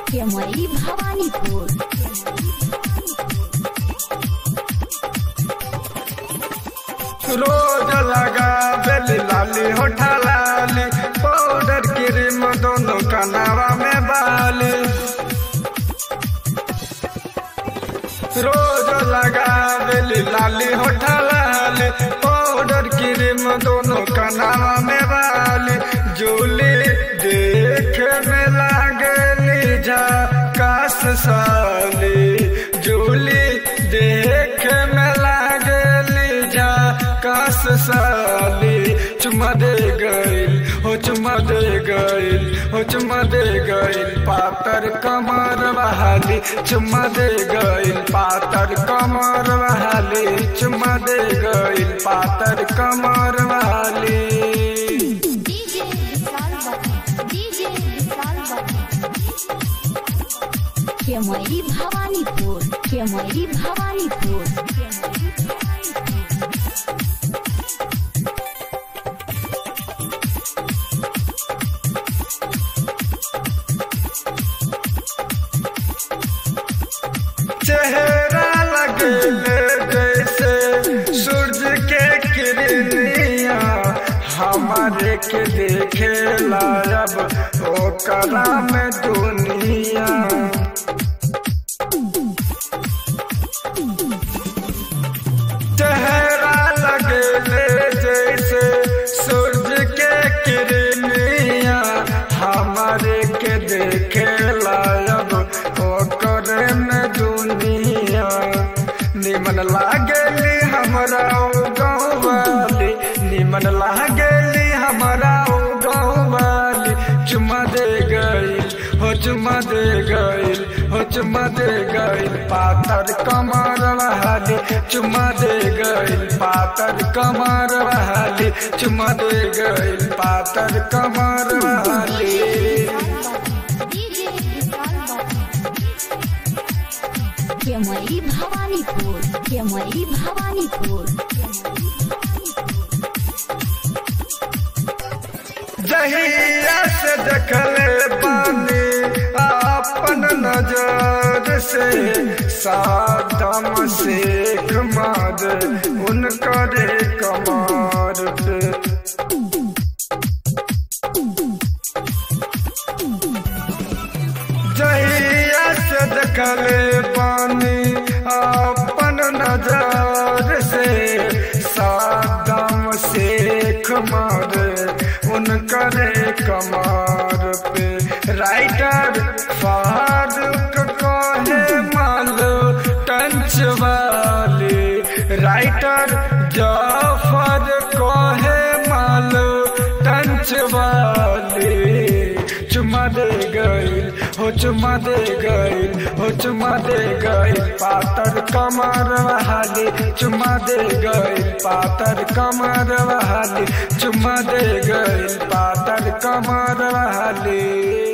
केमरी भवानीपुर रोज लगा बेली लाली होठा लाली पाउडर क्रीम दोनों कनावा में बाली रोज लगा बेली लाली होठा लाली पाउडर क्रीम दोनों कनावा में बाली जूली देख में लागली झकास साली जूली देख में लागली झकास साली चुमा दे गइल हो चुमा दे गइल हो चुमा दे गइल पातर कमर बहाली चुमा दे गइल पातर कमर बहाली चुमा दे गइल पातर कमर बहाली डीजे विशाल बत्ती डीजे विशाल बत्ती केमरी भवानीपुर केमरी भवानीपुर चेहरा लगे जैसे सूरज के किरनिया हमारे के देखे लायब ओकरा में दुनिया चेहरा लगे जैसे सूरज के किरनिया हमारे के देखे लायब ओकरे में दुनिया निमन लागेली हमरा ओ गाँव वाली निमन लागेली हमरा ओ गाँव वाली चुमा दे गई हो चुमा दे गई हो चुमा दे गई पातर कमर बहाली चुमा दे गई पातर कमर बहाली चुमा दे गई पातर कमर बहाली डीजे विशाल बत्ती केमरी भवानीपुर केमरी भवानीपुर जहिया से देखले बानी अपन नजर से सादम शेख मार उनकरे कमार पे जहिया से देखले पानी अपन नजर से सादम शेख मार उनकरे कमार पे राइटर फारूक कहे मालो टंच वाली राइटर जाफर कहे मालो टंच वाली चुमा दे गई हो चुमा दे गई हो चुमा दे गई पातर कमर बहाली चुमा दे गई पातर कमर बहाली चुमा दे गई पातर कमर बहाली